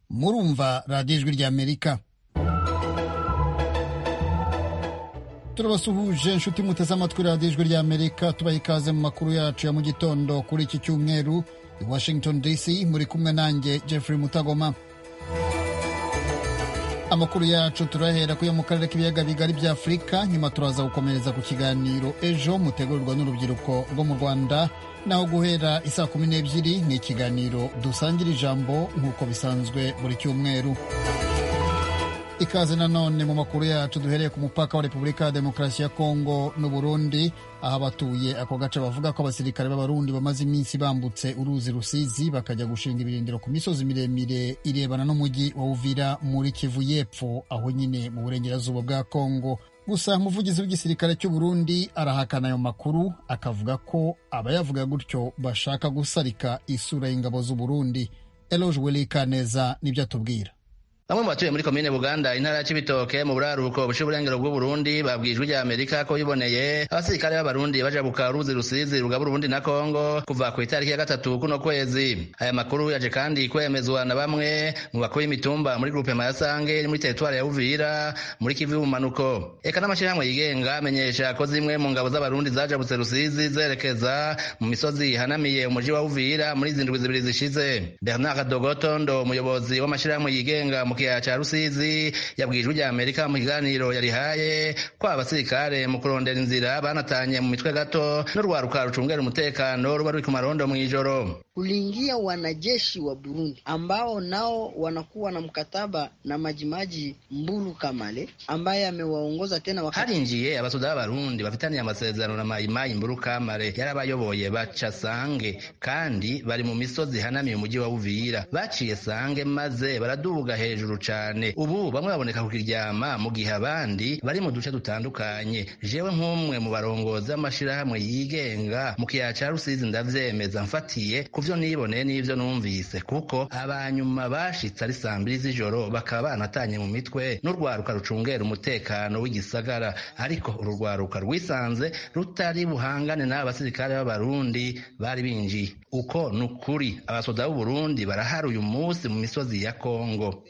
murumva radiyo ijwi ry'amerika turabasuhuje inshuti muteze amatwi radiyo ijwi ry'amerika tubaha ikaze mu makuru yacu ya mu gitondo kuri iki cyumweru i washington dc muri kumwe nanjye jeffrey mutagoma amakuru yacu turahera kuyo mu karere k'ibiyaga bigari bya afurika nyuma turaza gukomereza ku kiganiro ejo mutegurirwa n'urubyiruko rwo mu rwanda naho guhera isaa kumi n'ebyiri ni ikiganiro dusangira ijambo nk'uko bisanzwe buri cyumweru ikaze nanone mu makuru yacu duhereye ku mupaka wa repubulika ya demokarasi ya kongo n'uburundi aho abatuye ako gace bavuga ko abasirikare b'abarundi bamaze iminsi bambutse uruzi rusizi bakajya gushinga ibirindiro ku misozi miremire irebana n'umujyi wa uvira muri kivu y'epfo aho nyine mu burengerazuba bwa kongo gusa umuvugizi w'igisirikare cy'uburundi arahakana ayo makuru akavuga ko abayavuga gutyo bashaka gusarika isura y'ingabo z'uburundi eloge welikaneza nibyo atubwira bamwe mu batuye muri komine buganda intara ya cibitoke mu buraruko bushe uburengero bw'uburundi babwijwe rya amerika ko biboneye abasirikare b'abarundi baja guka ruzi rusizi rugaba urundi na kongo kuva ku itariki ya gatatu kuno kwezi aya makuru yaje kandi kwemezwa na bamwe mu bakuru b'imitumba muri grupe mayasange iri muri teritwari ya uvira muri kivu y'ubumanuko eka n'amashirahamwe yigenga amenyesha ko zimwe mu ngabo z'abarundi zajabutse rusizi zerekeza mu misozi ihanamiye umuji wa uvira muri zindwi zibiri zishize bernard dogotondo umuyobozi w'amashirahamwe yigenga mu kiyaya ca rusizi yabwirijwe rya amerika mu kiganiro yarihaye ko abasirikare mu kurondera inzira banatanye mu mitwe gato n'urwaruka rucungera umutekano ruba ruri ku marondo mu ijoro kuliingia wanajeshi wa burundi ambao nao wanakuwa na mkataba na majimaji mbulu kamale ambaye amewaongoza tena wakati... harinjiye abasuda b'abarundi bafitaniye amasezerano na mayimayi mbulu kamale yarabayoboye baca sange kandi bari mu misozi ihanamiye umujyi wa uvira baciye sange maze baradubuga hejuru hejuru cane ubu bamwe baboneka kukiryama mu gihe abandi bari mu duce dutandukanye jewe nk'umwe mu barongozi b'amashirahamwe yigenga mu kiyaya ca rusizi ndavyemeza mfatiye kuvyo niboneye n'ivyo numvise kuko abanyuma bashitse ari sambiri z'ijoro bakaba banatanye mu mitwe n'urwaruka rucungera umutekano w'igisagara ariko uru rwaruka rwisanze rutari buhangane n'aba basirikare b'abarundi bari binjiye uko ni ukuri abasoda b'uburundi barahari uyu munsi mu misozi ya kongo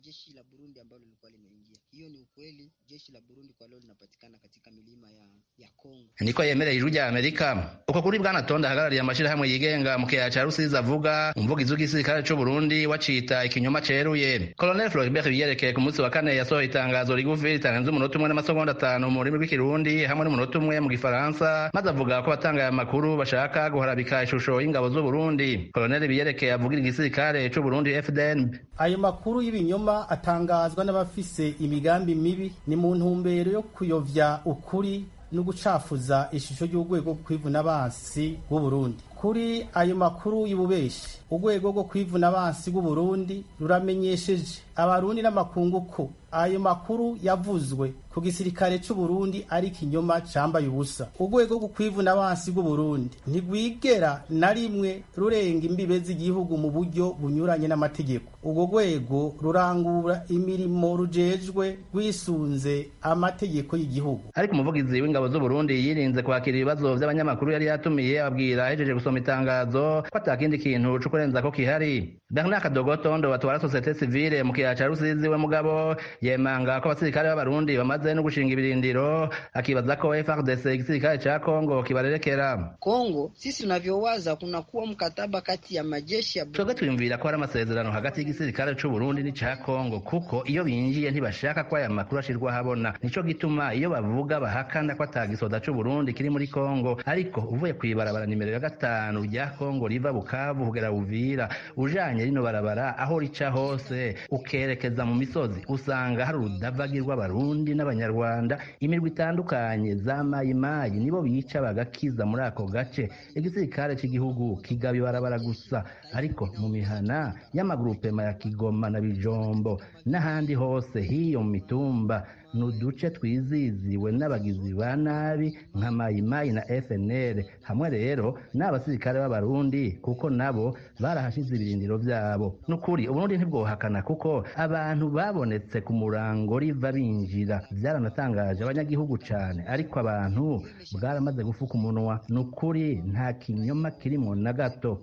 jeshi la Burundi ambalo lilikuwa limeingia. Hiyo ni ukweli, jeshi la Burundi kwa leo linapatikana katika milima ya, ya Kongo. Niko yemereye ijwi rya Amerika. Uko kuri Bwana Tonda ahagarariye amashirahamwe yigenga mu kiyaya ca Rusizi avuga umuvugizi w'igisirikare c'u Burundi wacita ikinyoma ceruye. Colonel Floribert biyerekeye ku munsi wa kane yasohoye itangazo rigufi ritarenze umunota umwe n'amasegonda atanu mu rurimi rw'ikirundi hamwe n'umunota umwe mu gifaransa maze avuga ko abatanga aya makuru bashaka guharabika ishusho y'ingabo z'u Burundi. Colonel biyerekeye avugira igisirikare c'u Burundi FDN. Ayo makuru y'ibinyoma atangazwa n'abafise imigambi mibi ni mu ntumbero yo kuyovya ukuri no gucafuza ishusho y'urwego rwo kwivuna bansi rw'uburundi kuri ayo makuru y'ububeshi urwego rwo kwivuna bansi rw'uburundi ruramenyesheje abarundi n'amakungu ko ayo makuru yavuzwe ku gisirikare c'uburundi ari ikinyoma cambaye ubusa urwego rwo kwivuna bansi rw'uburundi ntigwigera na rimwe rurenga imbibe z'igihugu mu buryo bunyuranye n'amategeko urwo rwego rurangura imirimo rujejwe rwisunze amategeko y'igihugu ariko umuvugizi w'ingabo z'uburundi yirinze kwakira ibibazo by'abanyamakuru yari yatumiye ababwira ahejeje gusoma itangazo ko atakindi kintu co kurenza ko kihari bernard kadogotondo batwara sosiyete sivile mu kiyaya ca rusizi we mugabo yemanga ko abasirikare b'abarundi bamaze no gushinga ibirindiro akibaza ko FARDC igisirikare cha Kongo kibarerekera Kongo sisi tunavyowaza kuna kuwa mkataba kati ya majeshi ya Twebwe tuyumvira ko hari amasezerano hagati y'igisirikare c'u Burundi n'ica Kongo kuko iyo binjiye ntibashaka ko aya makuru ashirwa habona nico gituma iyo bavuga bahakana ko atagisoda c'u Burundi kiri muri Kongo ariko uvuye kwibarabara nimero ya gatanu rya Kongo riva Bukavu kugera Uvira ujanye rino barabara aho rica hose ukerekeza mu misozi usanga usanga hari urudavagi rw'abarundi n'abanyarwanda imirwi itandukanye za mayimayi nibo bica bagakiza muri ako gace igisirikare cy'igihugu kigaba ibarabara gusa ariko mu mihana y'amagurupema ya kigoma na bijombo n'ahandi hose hiyo mu mitumba ni uduce twiziziwe n'abagizi ba nabi nka mayimayi na fnl hamwe rero n'abasirikare b'abarundi kuko nabo barahashize ibirindiro byabo ni ukuri uburundi ntibwohakana kuko abantu babonetse ku murango riva binjira byaranatangaje abanyagihugu cyane ariko abantu bwaramaze gufuka umunwa ni ukuri nta kinyoma kirimo na gato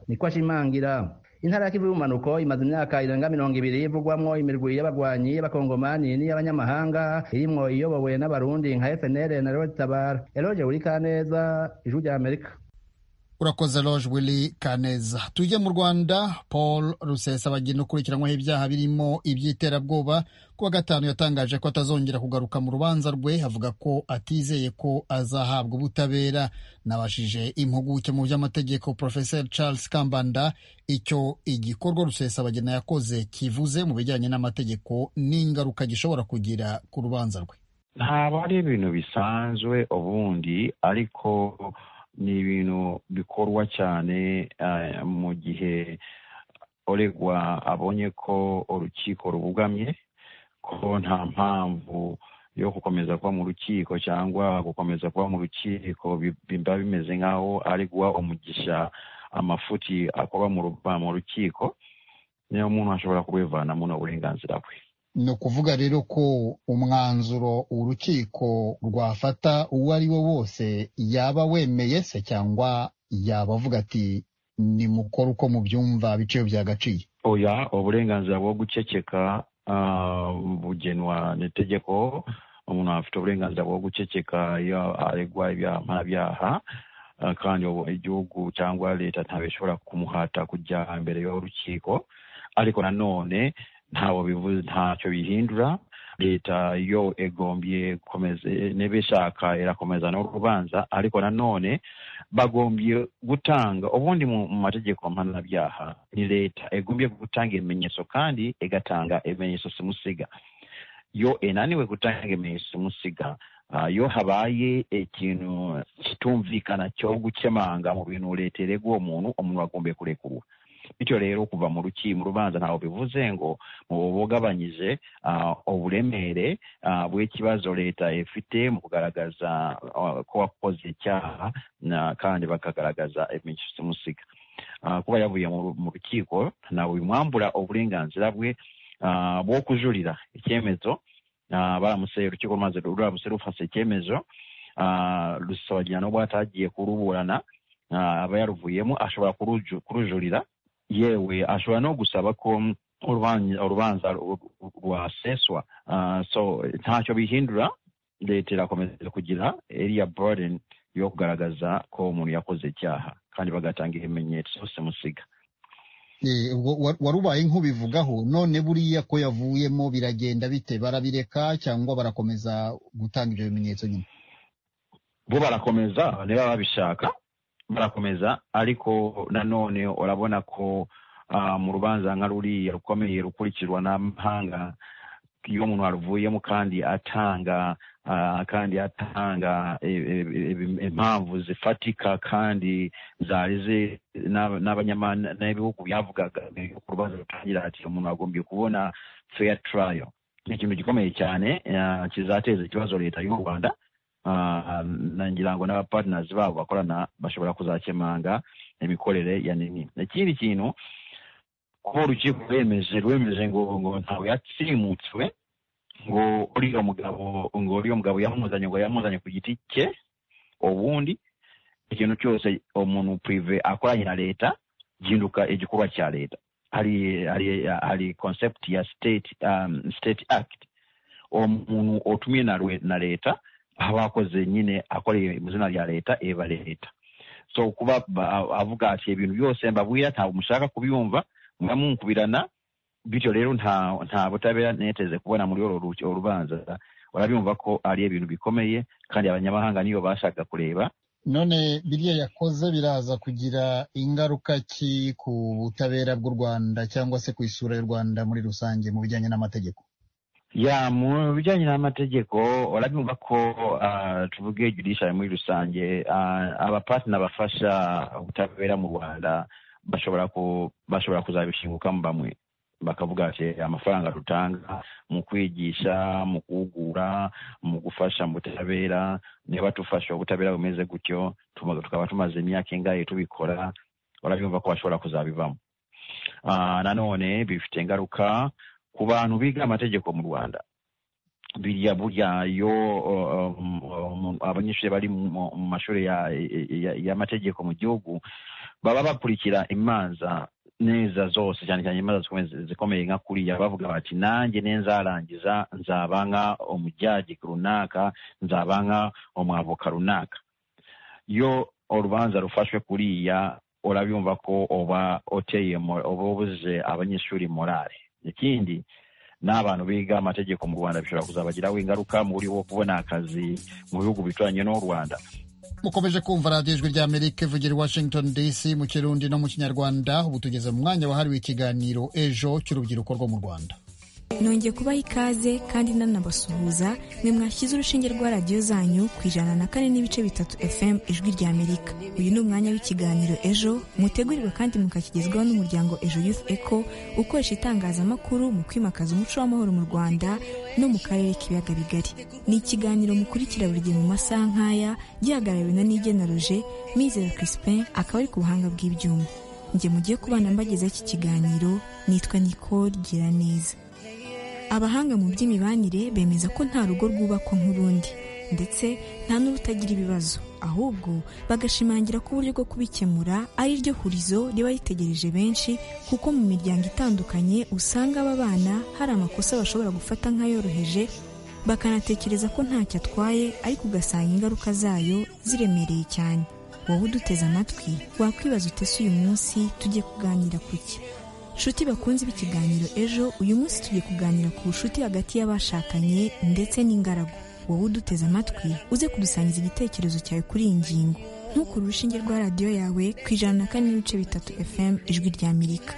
niko ashimangira intara ya kivu y'ubumanuko imaze imyaka irenga mirongo ibiri ivugwamwo imirwi y'abagwanyi y'abakongomani n'iy'abanyamahanga irimwo iyobowe n'abarundi nka fnl na roge tabara eroge wurikaneza ijwi rya amerika urakoze loge wili kaneza tujye mu rwanda paul rusesa bagenda ukurikiranwaho ibyaha birimo iby'iterabwoba kuwa gatanu yatangaje ko atazongera kugaruka mu rubanza rwe avuga ko atizeye ko azahabwa ubutabera nabashije impuguke mu by'amategeko professor charles kambanda icyo igikorwa rusesa bagena yakoze kivuze mu bijyanye n'amategeko n'ingaruka gishobora kugira ku rubanza rwe ntabwo ari ibintu bisanzwe ubundi ariko ni ibintu bikorwa cyane mu gihe uregwa abonye ko urukiko rubugamye ko nta mpamvu yo gukomeza kuba mu rukiko cyangwa gukomeza kuba mu rukiko biba bimeze nk'aho ari guha umugisha amafuti akorwa mu rukiko niyo umuntu ashobora kubivanamo n'uburenganzira bwe ni ukuvuga rero ko umwanzuro urukiko rwafata uwo ari wo wose yaba wemeye se cyangwa yaba avuga ati nimukore uko mubyumva biciye byagaciye oya uburenganzira bwo guceceka bugenwa n'itegeko umuntu afite uburenganzira bwo guceceka iyo aregwa ibyaha mpanabyaha kandi igihugu cyangwa leta ntabwo ishobora kumuhata kujya imbere y'urukiko ariko nanone ntawe bivuze ntacyo bihindura leta yo egombye gukomeza niba ishaka irakomeza n'urubanza ariko nanone bagombye gutanga ubundi mu mategeko mpanabyaha ni leta egombye gutanga ibimenyetso kandi igatanga ibimenyetso simusiga yo enaniwe gutanga ibimenyetso simusiga iyo habaye ikintu kitumvikana cyo gukemanga mu bintu leta iregwa uwo muntu umuntu agombiye kurekurura bityo rero kuva mu ruki mu rubanza ntawe bivuze ngo mubugabanyije uburemere bw'ikibazo leta ifite mu kugaragaza ko wakoze icyaha kandi bakagaragaza ibimenyetso musiga kuba yavuye mu rukiko ntawe bimwambura uburenganzira bwe bwo kujurira icyemezo baramutse urukiko rumaze ruramutse rufase icyemezo rusabagirana n'ubwo atagiye kuruburana aba yaruvuyemo ashobora kurujurira yewe ashobora no gusaba ko urubanza rwaseswa so ntacyo bihindura leta irakomeza kugira eriya burden yo kugaragaza ko umuntu yakoze icyaha kandi bagatanga ibimenyetso simusiga wari ubaye nk'ubivugaho none buriya ko yavuyemo biragenda bite barabireka cyangwa barakomeza gutanga ibyo bimenyetso nyuma bo barakomeza niba babishaka barakomeza ariko nanone urabona ko mu rubanza nka ruriya rukomeye rukurikirwa n'amahanga iyo umuntu aruvuyemo kandi atanga kandi atanga impamvu zifatika kandi zarize n'abanyabihugu yavugaga ku rubanza rutangira ati umuntu agombye kubona fair trial ni ikintu gikomeye cyane kizateza ikibazo leta y'u rwanda ngira ngo n'abapartners babo bakorana bashobora kuzakemanga imikorere ya nini ikindi kintu kuba urukiko rwemeje rwemeje ngo ngo ntawe yatsimutswe ngo uriya mugabo ngo uriya mugabo yamuzanye ngo yamuzanye ku giti cye ubundi ikintu cyose umuntu prive akoranye na leta gihinduka igikorwa cya leta hari hari hari concept ya state um, state act umuntu utumiye na leta aho akoze nyine akoreye mu izina rya leta eba leta so kuba avuga ati ibintu byose mbabwira ntabwo mushaka kubyumva muba mukubirana bityo rero nta nta butabera neteze kubona muri uru rubanza urabyumva ko ari ibintu bikomeye kandi abanyamahanga niyo bashaka kureba none biriya yakoze biraza kugira ingaruka ki ku butabera bw'u rwanda cyangwa se ku isura y'u rwanda muri rusange mu bijyanye n'amategeko ya mu bijyanye n'amategeko urabimva ko tuvuge judiciary muri rusange abapatina bafasha ubutabera mu rwanda bashobora bashobora kuzabishingukamo bamwe bakavuga ati amafaranga dutanga mu kwigisha mu guhugura mu gufasha mu butabera niba tufasha ubutabera bumeze gutyo tukaba tumaze imyaka ingahe tubikora urabimva ko bashobora kuzabivamo nanone bifite ingaruka ku bantu biga amategeko mu rwanda biriya burya yo abanyeshuri bari mu mashuri y'amategeko mu gihugu baba bakurikira imanza neza zose cyane cyane imanza zikomeye nka kuriya bavuga bati nanjye ne nzarangiza nzaba nka omujaji runaka nzaba nka omwavoka runaka iyo urubanza rufashwe kuriya urabumva ko uba uteye uba ubuze abanyeshuri morale ikindi n'abantu biga amategeko mu rwanda bishobora kuzabagiraho ingaruka muri wo kubona akazi mu bihugu bituranye n'u rwanda mukomeje kumva radiyo ijwi rya amerika ivugira i washington dc mu kirundi no mu kinyarwanda ubu tugeze mu mwanya wahariwe ikiganiro ejo cy'urubyiruko rwo mu rwanda nongeye kubaha ikaze kandi nanabasuhuza mwe mwashyize urushinge rwa radiyo zanyu ku ijana na kane n'ibice bitatu fm ijwi rya amerika uyu ni umwanya w'ikiganiro ejo mutegurirwa kandi mukakigezwaho n'umuryango ejo youth eco ukoresha itangazamakuru mu kwimakaza umuco w'amahoro mu rwanda no mu karere k'ibiyaga bigari ni ikiganiro mukurikira buri gihe mu masaha nk'aya gihagarariwe na nigena roje mizero crispin akaba ari ku buhanga bw'ibyuma njye mugiye kubana mbagezaho iki kiganiro nitwa nicole giraneza abahanga mu by'imibanire bemeza ko nta rugo rwubakwa nk'urundi ndetse nta n'urutagira ibibazo ahubwo bagashimangira ko uburyo bwo kubikemura ari ryo hurizo riba ritegereje benshi kuko mu miryango itandukanye usanga aba bana hari amakosa bashobora gufata nk'ayoroheje bakanatekereza ko ntacyo atwaye ariko ugasanga ingaruka zayo ziremereye cyane wowe uduteze amatwi wakwibaza utese uyu munsi tujye kuganira ku ki nshuti bakunze ikiganiro ejo uyu munsi tugiye kuganira ku bucuti hagati y'abashakanye ndetse n'ingaragu wowe uduteze amatwi uze kudusangiza igitekerezo cyawe kuri iyi ngingo ntukure urushinge rwa radiyo yawe ku ijana na kane n'ibice bitatu fm ijwi rya amerika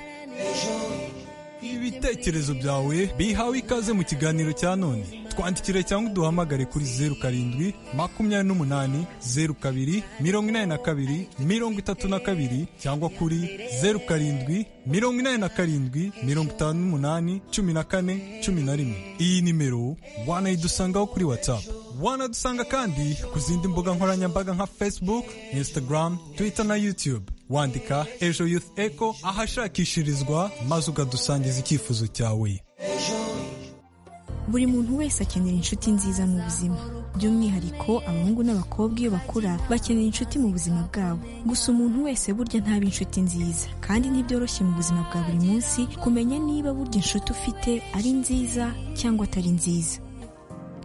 ibitekerezo byawe bihawe ikaze mu kiganiro cya none twandikire cyangwa uduhamagare kuri zeru karindwi makumyabiri n'umunani zeru kabiri mirongo inani na kabiri mirongo itatu na kabiri cyangwa kuri zeru karindwi mirongo inani na karindwi mirongo itanu n'umunani cumi na kane cumi na rimwe iyi nimero wanayidusangaho kuri watsapu wanadusanga kandi ku zindi mbuga nkoranyambaga nka facebook instagram twitter na youtube wandika ejo youth eco ahashakishirizwa maze ukadusangiza icyifuzo cyawe buri muntu wese akenera inshuti nziza mu buzima by'umwihariko abahungu n'abakobwa iyo bakura bakenera inshuti mu buzima bwabo gusa umuntu wese burya ntaba inshuti nziza kandi ntibyoroshye mu buzima bwa buri munsi kumenya niba burya inshuti ufite ari nziza cyangwa atari nziza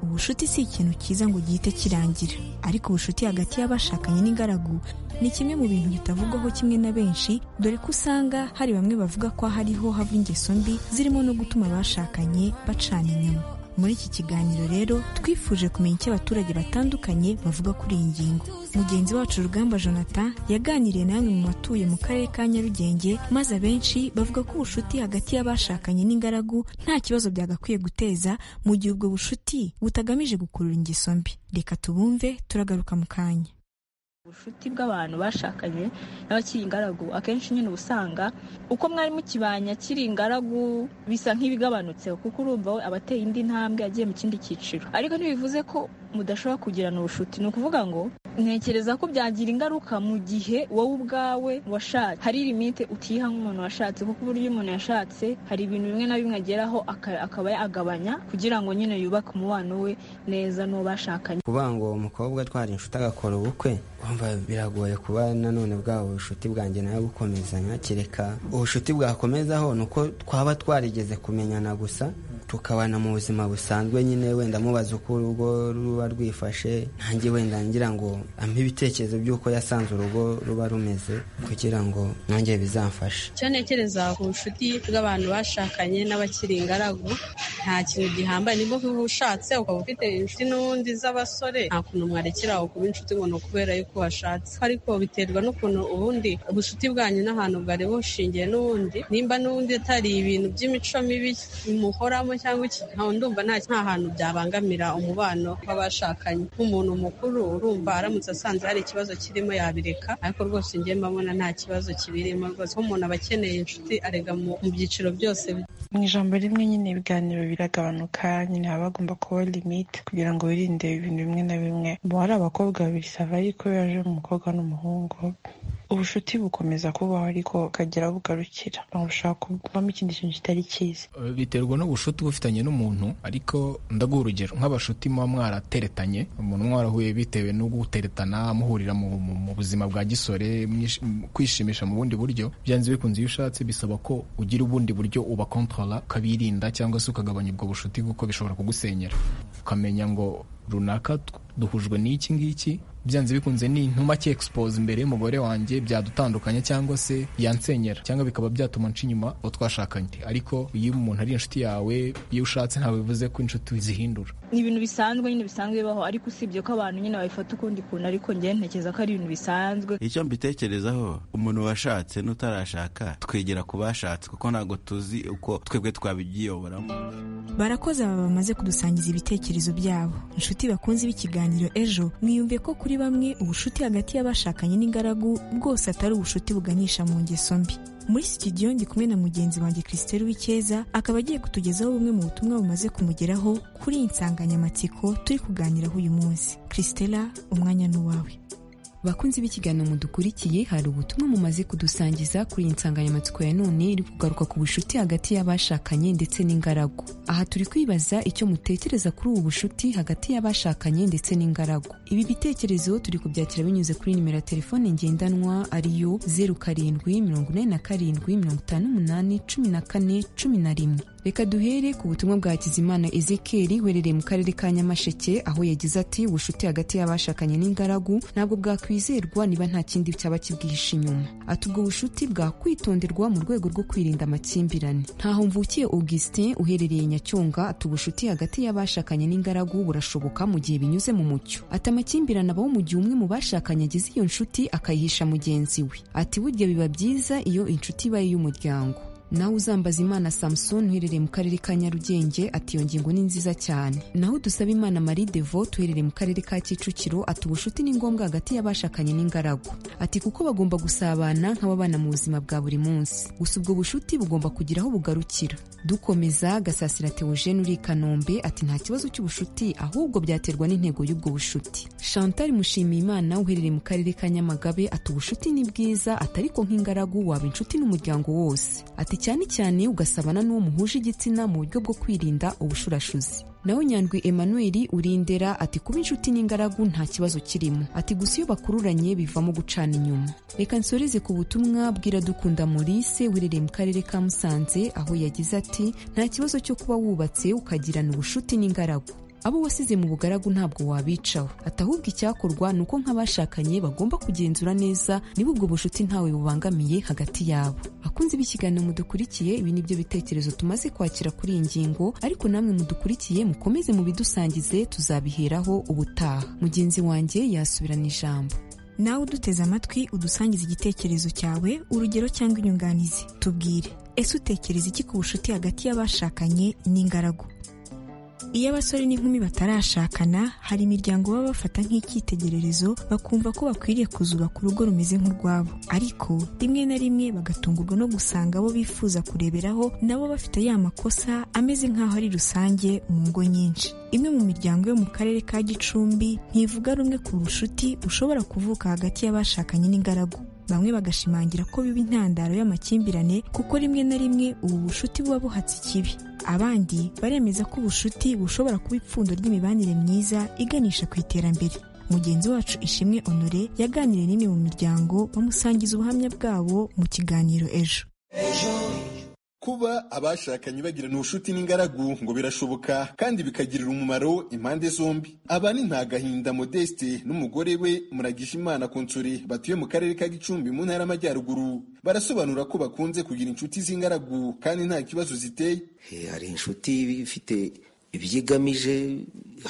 ubucuti si ikintu cyiza ngo gihite kirangira ariko ubucuti hagati y'abashakanye n'ingaragu ni kimwe mu bintu bitavugwaho kimwe na benshi dore ko usanga hari bamwe bavuga ko hariho hava ingeso mbi zirimo no gutuma abashakanye bacana inyuma muri iki kiganiro rero twifuje kumenya icyo abaturage batandukanye bavuga kuri iyi ngingo mugenzi wacu rugamba jonathan yaganiriye na bamwe mu batuye mu karere ka nyarugenge maze abenshi bavuga ko ubucuti hagati y'abashakanye n'ingaragu nta kibazo byagakwiye guteza mu gihe ubwo bucuti butagamije gukurura ingeso mbi reka tubumve turagaruka mu kanya ubucuti bw'abantu bashakanye n'abakiri ingaragu akenshi nyine usanga uko mwari mukibanya akiri ingaragu bisa nk'ibigabanutseho kuko urumva we abateye indi ntambwe agiye mu kindi cyiciro ariko ntibivuze ko mudashobora kugirana ubucuti ni ukuvuga ngo ntekereza ko byagira ingaruka mu gihe wowe ubwawe washatse hari limite utiha nk'umuntu washatse kuko uburyo umuntu yashatse hari ibintu bimwe na bimwe ageraho akaba yagabanya kugira ngo nyine yubake umubano we neza n'uwo bashakanye kuvuga ngo umukobwa twari inshuti agakora ubukwe wumva biragoye kuba nanone bwabo ubucuti bwanjye nawe bukomezanya kereka ubucuti bwakomezaho ni uko twaba twarigeze kumenyana gusa tukabana mu buzima busanzwe nyine wenda mubaza uko urugo ruba rwifashe ntange wenda ngira ngo ampe ibitekerezo by'uko yasanze urugo ruba rumeze kugira ngo nanjye bizamfashe icyo ntekereza ku bucuti bw'abantu bashakanye n'abakiri ingaragu nta kintu gihambaye nibwo kuba ushatse ukaba ufite inshuti n'ubundi z'abasore nta kuntu mwarekera aho kuba inshuti ngo ni ukubera yuko washatse ariko biterwa n'ukuntu ubundi ubucuti bwanyu n'ahantu bwari bushingiye n'ubundi nimba n'ubundi atari ibintu by'imico mibi bimuhoramo cyangwa iki ndumva nta hantu byabangamira umubano w'abashakanye nk'umuntu mukuru urumva aramutse asanze hari ikibazo kirimo yabireka ariko rwose njye mbona nta kibazo kibirimo rwose nk'umuntu aba akeneye inshuti arega mu byiciro byose mu ijambo rimwe nyine ibiganiro biragabanuka nyine haba hagomba kuba limite kugira ngo wirinde ibintu bimwe na bimwe hari abakobwa babiri sava ariko yaje umukobwa n'umuhungu ubucuti bukomeza kubaho ariko bukagera bugarukira bushaka kuvamo ikindi kintu kitari cyiza biterwa n'ubushuti uba ufitanye n'umuntu ariko ndaguha urugero nk'abashuti muba mwarateretanye umuntu mwarahuye bitewe no guteretana muhurira mu, mu, mu buzima bwa gisore mwish- m- kwishimisha mu bundi buryo byanze bikunze iyo ushatse bisaba ko ugira ubundi buryo ubakontorora ukabirinda cyangwa se ukagabanya ubwo bushuti kuko bishobora kugusenyera ukamenya ngo runaka t- duhujwe n'iki ngiki byanze bikunze ni intuma ki expose imbere y'umugore wanjye byadutandukanya cyangwa se yansenyera cyangwa bikaba byatuma nca inyuma uwo twashakanye ariko iyo umuntu ari inshuti yawe iyo ushatse ntabwo bivuze ko inshuti zihindura ni ibintu bisanzwe nyine bisanzwe bibaho ariko usibye ko abantu nyine babifata ukundi kuntu ariko njye ntekereza ko ari ibintu bisanzwe icyo mbitekerezaho umuntu washatse n'utarashaka twegera ku bashatse kuko ntabwo tuzi uko twebwe twabyiyoboramo barakoze aba bamaze kudusangiza ibitekerezo byabo inshuti bakunze b'ikiganiro ejo mwiyumve ko kuri bamwe ubushuti hagati y'abashakanye n'ingaragu bwose atari ubushuti buganisha mu ngeso mbi muri sitidiyo ndi kumwe na mugenzi wanjye christelle w'icyeza akaba agiye kutugezaho bumwe mu butumwa bumaze kumugeraho kuri iyi nsanganyamatsiko turi kuganiraho uyu munsi christella umwanya ni uwawe bakunzi b'ikiganiro mudukurikiye hari ubutumwa mumaze kudusangiza kuri iyi nsanganyamatsiko ya none iri kugaruka ku bucuti hagati y'abashakanye ndetse n'ingaragu aha turi kwibaza icyo mutekereza kuri ubu bucuti hagati y'abashakanye ndetse n'ingaragu ibi bitekerezo turi kubyakira binyuze kuri nimero ya telefone ngendanwa ariyo zeru karindwi mirongo inani na karindwi mirongo itanu n'umunani cumi na kane cumi na rimwe reka duhere ku butumwa bwa Hakizimana Ezekiel uherereye mu karere ka Nyamasheke aho yagize ati ubucuti hagati y'abashakanye n'ingaragu ntabwo bwakwizerwa niba nta kindi cyaba kibwihishe inyuma ati ubwo bucuti bwakwitonderwa mu rwego rwo kwirinda amakimbirane ntaho mvukiye Augustin uherereye Nyacyonga ati ubucuti hagati y'abashakanye n'ingaragu burashoboka mu gihe binyuze mu mucyo ati amakimbirane abaho mu gihe umwe mu bashakanye agize iyo nshuti akayihisha mugenzi we ati burya biba byiza iyo inshuti ibaye iy'umuryango naho uzambaza imana samusoni uherereye mu karere ka nyarugenge ati iyo ngingo ni nziza cyane naho dusaba imana marie devo tuherereye mu karere ka kicukiro ati ubucuti ni ngombwa hagati y'abashakanye n'ingaragu ati kuko bagomba gusabana nk'ababana mu buzima bwa buri munsi gusa ubwo bucuti bugomba kugira aho bugarukira dukomeza gasasira teogene uri i kanombe ati nta kibazo cy'ubucuti ahubwo byaterwa n'intego y'ubwo bucuti chantal mushimiyimana uherereye mu karere ka nyamagabe ati ubucuti ni bwiza ati ariko nk'ingaragu waba inshuti n'umuryango wose ati cyane cyane ugasabana n'uwo muhuje igitsina mu buryo bwo kwirinda ubushurashuzi nawe nyandwi emmanuel urindera ati kuba inshuti n'ingaragu nta kibazo kirimo ati gusa iyo bakururanye bivamo gucana inyuma reka nsoreze ku butumwa bw'iradukunda maurice uherereye mu karere ka musanze aho yagize ati nta kibazo cyo kuba wubatse ukagirana ubucuti n'ingaragu abo wasize mu bugaragu ntabwo wabicaho ati ahubwo icyakorwa ni uko nk'abashakanye bagomba kugenzura neza niba ubwo bucuti ntawe bubangamiye hagati yabo akunzi b'ikiganiro mudukurikiye ibi ni byo bitekerezo tumaze kwakira kuri iyi ngingo ariko namwe mudukurikiye mukomeze mubidusangize tuzabiheraho ubutaha mugenzi wanjye yasubirana ijambo nawe uduteze amatwi udusangiza igitekerezo cyawe urugero cyangwa inyunganizi tubwire ese utekereza iki ku bucuti hagati y'abashakanye n'ingaragu iyo abasore n'inkumi batarashakana hari imiryango baba bafata nk'icyitegererezo bakumva ko bakwiriye kuzubaka urugo rumeze nk'urwabo ariko rimwe na rimwe bagatungurwa no gusanga abo bifuza kureberaho nabo bafite ya makosa ameze nk'aho ari rusange mu ngo nyinshi imwe mu miryango yo mu karere ka gicumbi ntivuga rumwe ku bucuti bushobora kuvuka hagati y'abashakanye n'ingaragu bamwe bagashimangira ko biba intandaro y'amakimbirane kuko rimwe na rimwe ubu bucuti buba buhatse ikibi abandi baremeza ko ubucuti bushobora kuba ipfundo ry'imibanire myiza iganisha ku iterambere mugenzi wacu ishimwe honore yaganiriye n'imwe mu miryango bamusangiza ubuhamya bwabo mu kiganiro ejo kuba abashakanye bagirana ubucuti n'ingaragu ngo birashoboka kandi bikagirira umumaro impande zombi aba ni ntagahinda modeste n'umugore we muragisha imana konsore batuye mu karere ka gicumbi mu ntara y'amajyaruguru barasobanura ko bakunze kugira inshuti z'ingaragu kandi nta kibazo ziteye hari inshuti ifite ibyo igamije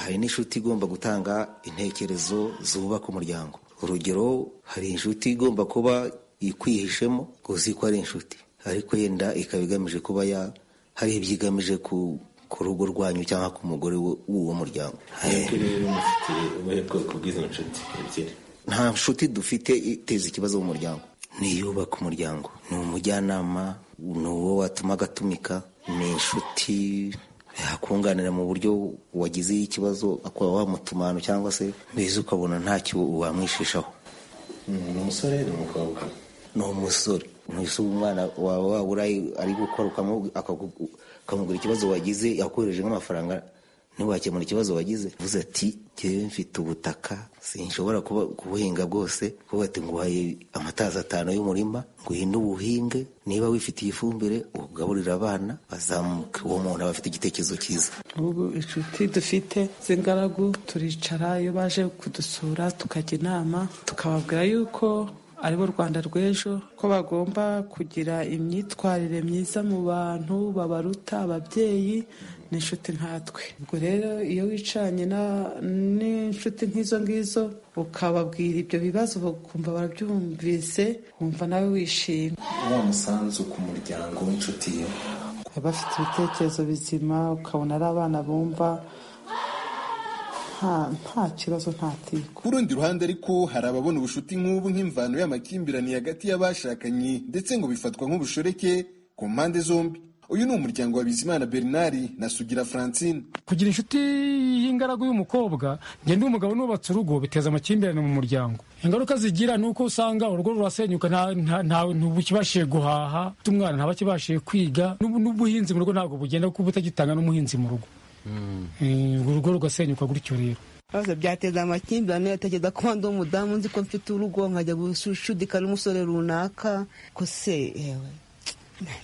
hari n'inshuti igomba gutanga intekerezo zubaka umuryango urugero hari inshuti igomba kuba ikwihishemo uzi ko ari inshuti ariko yenda ikaba igamije kuba ya hari ibyo igamije ku rugo rwanyu cyangwa ku mugore w'uwo muryango nta nshuti dufite iteza ikibazo mu muryango ni iyubaka umuryango ni umujyanama ni uwo watuma agatumika ni inshuti yakunganira mu buryo wagizeho ikibazo akaba wamutuma ahantu cyangwa se mbese ukabona ntacyo wamwishishaho ni umusore ni umukobwa ni umusore ntuse umwana wawe wabura ari gukora ukamu- akagu- ukamugura ikibazo wagize yakohereje nk'amafaranga ntiwakemura ikibazo wagize uvuze ati njyewe mfite ubutaka sinshobora kuba- kubuhinga bwose kuba ati nguhaye amatazi atanu y'umurima nguhinde ubuhinge niba wifitiye ifumbire ugaburire abana bazamuke uwo muntu aba afite igitekerezo cyiza ubu inshuti dufite z'ingaragu turicara iyo baje kudusura tukajya inama tukababwira yuko ari bo rwanda rw'ejo ko bagomba kugira imyitwarire myiza mu bantu babaruta ababyeyi n'inshuti nkatwe ubwo rero iyo wicaranye na- n'inshuti nk'izo ngizo ukababwira ibyo bibazo bakumva barabyumvise wumva nawe wishimye wa musanzu ku muryango w'inshuti ye baba bafite ibitekerezo bizima ukabona ari abana bumva nta nta kibazo nta tiko Ku rundi ruhande ariko hari ababona ubushuti nk'ubu nk'imvano y'amakimbirane hagati y'abashakanye ndetse ngo bifatwa nk'ubushoreke ku mpande zombi uyu ni umuryango wa bizimana bernard na sugira francine kugira inshuti y'ingaragu y'umukobwa njye ndi umugabo nubatse urugo biteza amakimbirane mu muryango ingaruka zigira ni uko usanga urugo rurasenyuka nta- nta- nta- ntibukibashije guhaha umwana ntabakibashije kwiga n'ubu- n'ubuhinzi mu rugo ntabwo bugenda kuko butagitanga n'umuhinzi mu rugo Eh, urugo rugasenyuka gutyo rero ibibazo byateza amakimbirane atekereza ko ndi umudamu nzi ko mfite urugo nkajya gushudika n'umusore runaka ko se yewe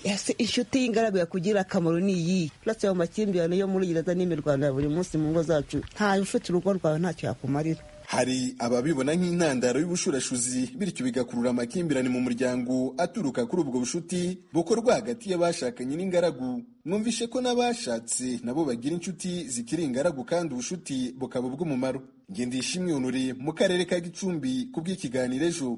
ese inshuti y'ingaragu yakugirira akamaro ni iyihe uretse ayo makimbirane yo muri gereza n'imirwano ya buri munsi mu ngo zacu ntayo ufite urugo rwawe ntacyo yakumarira hari ababibona nk'intandaro y'ubushurashuzi bityo bigakurura amakimbirane mu muryango aturuka kuri ubwo bushuti bukorwa hagati y'abashakanye n'ingaragu numvishe ko n'abashatse nabo bagira inshuti zikiri ingaragu kandi ubushuti bukaba ubw'umumaro ngendishimwe honore mu karere ka gicumbi ku bw'ikiganiro ejo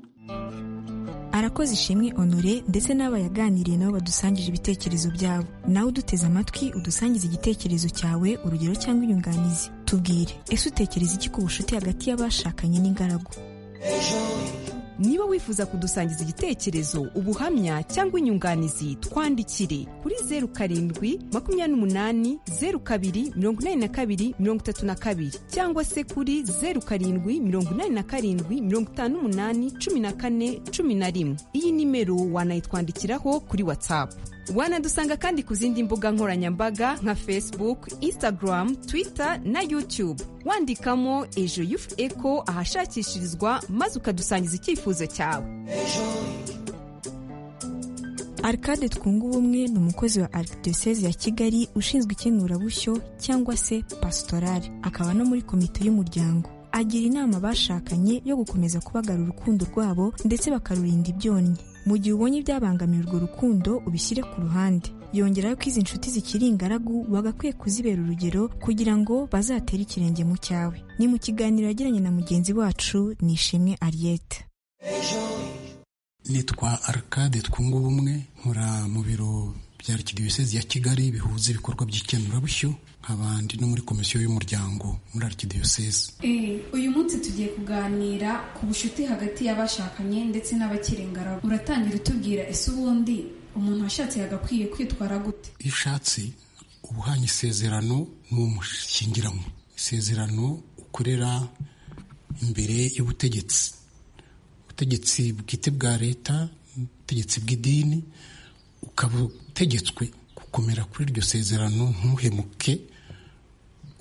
arakoze ishimwe honore ndetse n'aba yaganiriye nabo badusangije ibitekerezo byabo nawe uduteze amatwi udusangize igitekerezo cyawe urugero cyangwa inyunganizi tubwire ese utekereza iki ku bucuti hagati y'abashakanye n'ingaragu niba wifuza kudusangiza igitekerezo ubuhamya cyangwa inyunganizi twandikire kuri zeru karindwi makumyabiri n'umunani zeru kabiri mirongo inani na kabiri mirongo itatu na kabiri cyangwa se kuri zeru karindwi mirongo inani na karindwi mirongo itanu n'umunani cumi na kane cumi na rimwe iyi nimero wanayitwandikiraho kuri watsapu wanadusanga kandi ku zindi mbuga nkoranyambaga nka facebook instagram twitter na youtube wandikamo ejo yufu eko ahashakishirizwa maze ukadusangiza icyifuzo cyawe arcade twunga ubumwe ni umukozi wa arikidiyoseze ya kigali ushinzwe ikemurabushyo cyangwa se pasitorale akaba no muri komite y'umuryango agira inama abashakanye yo gukomeza kubagarura urukundo rwabo ndetse bakarurinda ibyonnyi mu gihe ubonye ibyabangamiye urwo rukundo ubishyire ku ruhande yongeraho ko izi nshuti zikiri ingaragu bagakwiye kuzibera urugero kugira ngo bazatere ikirenge mu cyawe ni mu kiganiro yagiranye na mugenzi wacu nishimwe ariyete nitwa arcade twunga ubumwe nkora mu biro bya arikidiyosezi ya kigali bihuza ibikorwa by'ikenurabushyo nkaba ndi no muri komisiyo y'umuryango muri arikidiyosezi Eh, uyu munsi tugiye kuganira ku bucuti hagati y'abashakanye ndetse n'abakiri ingaragu uratangira utubwira ese ubundi umuntu washatse yagakwiye kwitwara gute iyo ushatse uba uhanye isezerano n'umushyingiranywe isezerano ukorera imbere y'ubutegetsi ubutegetsi bwite bwa leta ubutegetsi bw'idini ukaba utegetswe gukomera kuri iryo sezerano ntuhemuke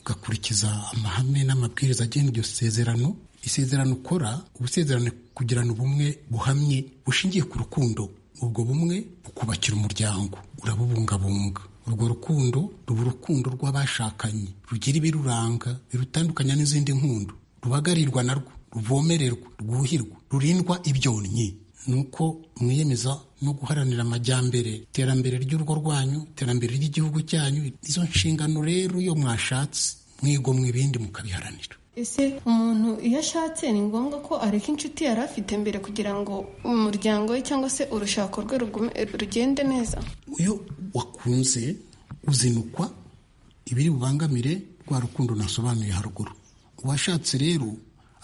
ugakurikiza amahame n'amabwiriza agenga iryo sezerano isezerano ukora uba usezerano kugirana ubumwe buhamye bushingiye ku rukundo ubwo bumwe bukubakira umuryango urabubungabunga urwo rukundo ruba urukundo rw'abashakanye rugira ibiruranga birutandukanya n'izindi nkundu rubagarirwa narwo ruvomererwa rwuhirwa rurindwa ibyonnyi ni uko mwiyemeza no guharanira amajyambere iterambere ry'urugo rwanyu iterambere ry'igihugu cyanyu izo nshingano rero iyo mwashatse mwigomwa ibindi mukabiharanira ese umuntu iyo ashatse ni ngombwa ko areka inshuti yari afite mbere kugira ngo umuryango we cyangwa se urushako rwe rugume- rugende neza iyo wakunze uzinukwa ibiri bubangamire rwa rukundo nasobanuye haruguru uwashatse rero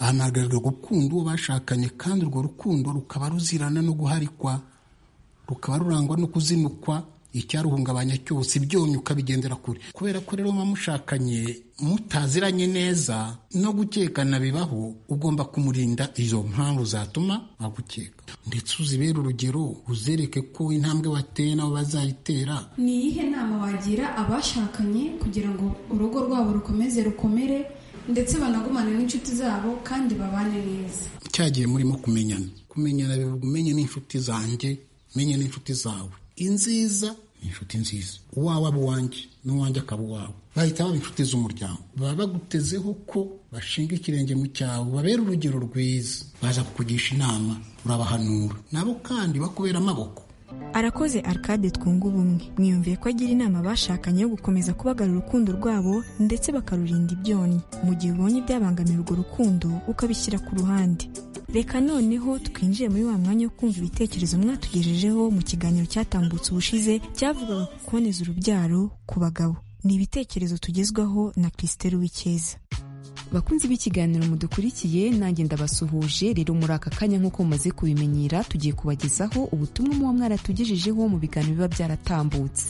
ahanagarira gukunda uwo bashakanye kandi urwo rukundo rukaba ruzirana no guharikwa rukaba rurangwa no kuzinukwa icyaruhungabanya cyose ibyonyi ukabigendera kure kubera ko rero muba mushakanye mutaziranye neza no gukekana bibaho ugomba kumurinda izo mpamvu zatuma agukeka ndetse uzibere urugero uzereke ko intambwe wateye nabo bazayitera ni iyihe nama wagira abashakanye kugira ngo urugo rwabo rukomeze rukomere ndetse banagumane n'inshuti zabo kandi babane neza cyagiye murimo kumenyana kumenyana bivuga umenye n'inshuti zanjye umenye n'inshuti zawe inziza ni inshuti nziza uwawe aba uwanjye n'uwanjye akaba uwawe bahita baba inshuti z'umuryango baba bagutezeho ko bashinga ikirenge mu cyawe babera urugero rwiza baza kukugisha inama urabahanura nabo kandi bakubera amaboko arakoze arcade twunga ubumwe mwiyumviye ko agira inama abashakanye yo gukomeza kubagarura urukundo rwabo ndetse bakarurinda ibyonnyi mu gihe ubonye ibyabangamira urwo rukundo ukabishyira ku ruhande reka noneho twinjiye muri wa mwanya wo kumva ibitekerezo mwatugejejeho mu kiganiro cyatambutse ubushize cyavugaga ku kuboneza urubyaro ku bagabo ni ibitekerezo tugezwaho na christelle uwicyeza bakunzi b'ikiganiro mudukurikiye nanjye ndabasuhuje rero muri aka kanya nk'uko mumaze kubimenyera tugiye kubagezaho ubutumwa muba mwaratugejejeho mu biganiro biba byaratambutse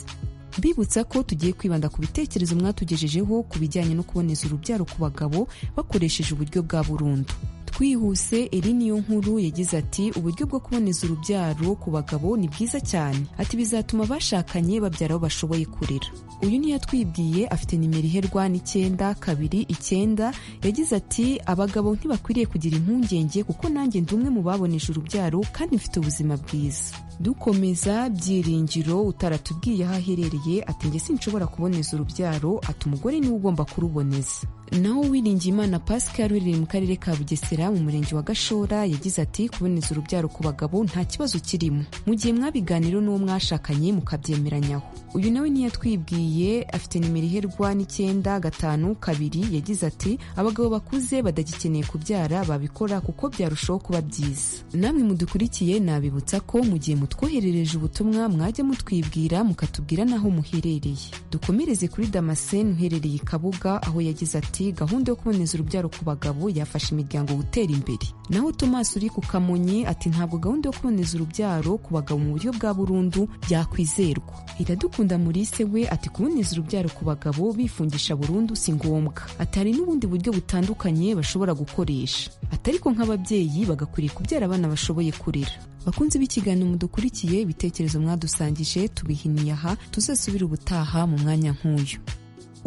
bibutsa ko tugiye kwibanda ku bitekerezo mwatugejejeho ku bijyanye no kuboneza urubyaro ku bagabo bakoresheje uburyo bwa burundu twihuse eri niyo nkuru yagize ati uburyo bwo kuboneza urubyaro ku bagabo ni bwiza cyane ati bizatuma abashakanye babyara aho bashoboye kurera uyu niyo yatwibwiye afite nimero iherwa n'icyenda kabiri icyenda yagize ati abagabo ntibakwiriye kugira impungenge kuko nanjye ndi umwe mu baboneje urubyaro kandi mfite ubuzima bwiza dukomeza byiringiro utaratubwiye aho aherereye ati njye sinshobora kuboneza urubyaro ati umugore niwe ugomba kuruboneza naho Uwiringiyimana Pascal uri mu karere ka Bugesera mu murenge wa Gashora yagize ati kuboneza urubyaro ku bagabo nta kibazo kirimo mu gihe mwabiganiro n'uwo mwashakanye mukabyemeranyaho uyu nawe ntiyatwibwiye afite nimero iherwa n'icyenda gatanu kabiri yagize ati abagabo bakuze badagikeneye kubyara babikora kuko byarushaho kuba byiza namwe mudukurikiye nabibutsa ko mu gihe mutwoherereje ubutumwa mwajya mutwibwira mukatubwira n'aho muherereye dukomereze kuri damascene uherereye i kabuga aho yagize ati gahunda yo kuboneza urubyaro ku bagabo yafasha imiryango gutera imbere naho Thomas uri ku kamonyi ati ntabwo gahunda yo kuboneza urubyaro ku bagabo mu buryo bwa burundu yakwizerwa iradukunda muri se we ati kuboneza urubyaro ku bagabo bifungisha burundu si ngombwa atari n'ubundi buryo butandukanye bashobora gukoresha atari ko nk'ababyeyi bagakwiriye kubyara abana bashoboye kurera bakunzi b'ikiganiro mudukurikiye ibitekerezo mwadusangije tubihiniye aha tuzasubire ubutaha mu mwanya nk'uyu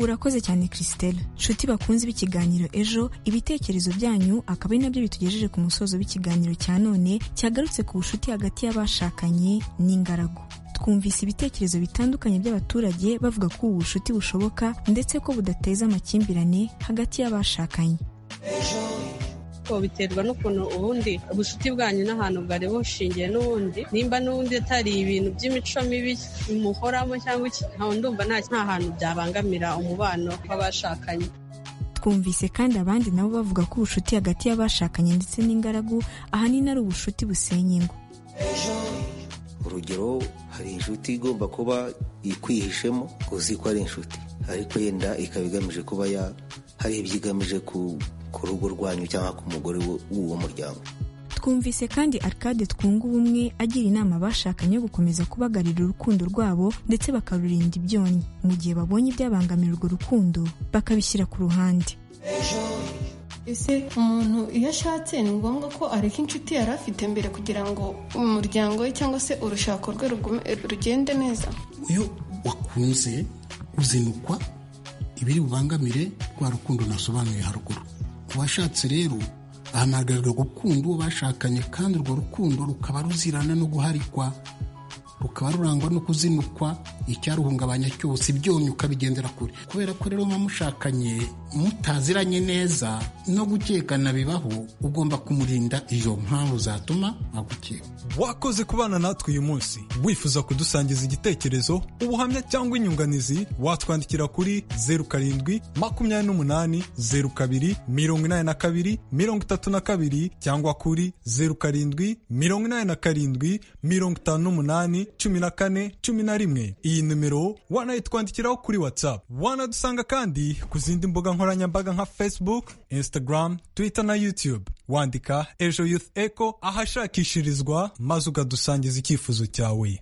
urakoze cyane christelle nshuti bakunze b'ikiganiro ejo ibitekerezo byanyu akaba ari nabyo bitugejeje ku musozo w'ikiganiro cya none cyagarutse ku bucuti hagati y'abashakanye n'ingaragu twumvise ibitekerezo bitandukanye by'abaturage bavuga ko ubu bucuti bushoboka ndetse ko budateza amakimbirane hagati y'abashakanye biterwa n'ukuntu ubundi ubucuti bwanyu n'ahantu bwari bushingiye n'ubundi nimba n'ubundi atari ibintu by'imico mibi bimuhoramo cyangwa ntawe ndumva nta hantu byabangamira umubano w'abashakanye twumvise kandi abandi nabo bavuga ko ubucuti hagati y'abashakanye ndetse n'ingaragu ahanini ari ubucuti busenya ingo urugero hari inshuti igomba kuba ikwihishemo uzi ko ari inshuti ariko yenda ikaba igamije kuba ya hari ibyo igamije ku rugo rwanyu cyangwa ku mugore w'uwo muryango twumvise kandi arcade twunga ubumwe agira inama abashakanye yo gukomeza kubagarira urukundo rwabo ndetse bakarurinda ibyonnyi mu gihe babonye ibyabangamira urwo rukundo bakabishyira ku ruhande ese umuntu iyo ashatse ni ngombwa ko areka inshuti yari afite mbere kugira ngo umuryango we cyangwa se urushako rwe rugende neza iyo wakunze uzinukwa ibiri bubangamire rwa rukundo nasobanuye haruguru uwashatse rero ahamagarira gukunda uwo bashakanye kandi urwo rukundo rukaba ruzirana no guharikwa rukaba rurangwa no kuzinukwa icyaruhungabanya cyose ibyonyi ukabigendera kure kubera ko rero muba mushakanye mutaziranye neza no gukekana bibaho ugomba kumurinda izo mpamvu zatuma agukeka wakoze kubana natwe uyu munsi wifuza kudusangiza igitekerezo ubuhamya cyangwa inyunganizi watwandikira kuri zeru karindwi makumyabiri n'umunani zeru kabiri mirongo inani na kabiri mirongo itatu na kabiri cyangwa kuri zeru karindwi mirongo inani na karindwi mirongo itanu n'umunani cumi na kane cumi na rimwe iyi nimero wanayitwandikiraho kuri watsapu wanadusanga kandi ku zindi mbuga nkoranyambaga nka facebook instagram twitter na youtube wandika ejo youth echo ahashakishirizwa maze ugadusangiza icyifuzo cyawe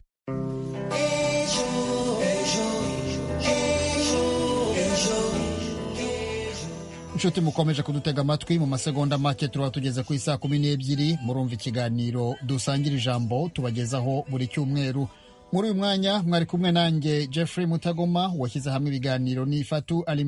inshuti mukomeje kudutega amatwi mu masegonda make turaba tugeze ku isaa kumi n'ebyiri murumva ikiganiro dusangira ijambo tubagezaho buri cyumweru muri uyu mwanya mwari kumwe nanjye jeffrey mutagoma washyize hamwe ibiganiro n'ifatu alima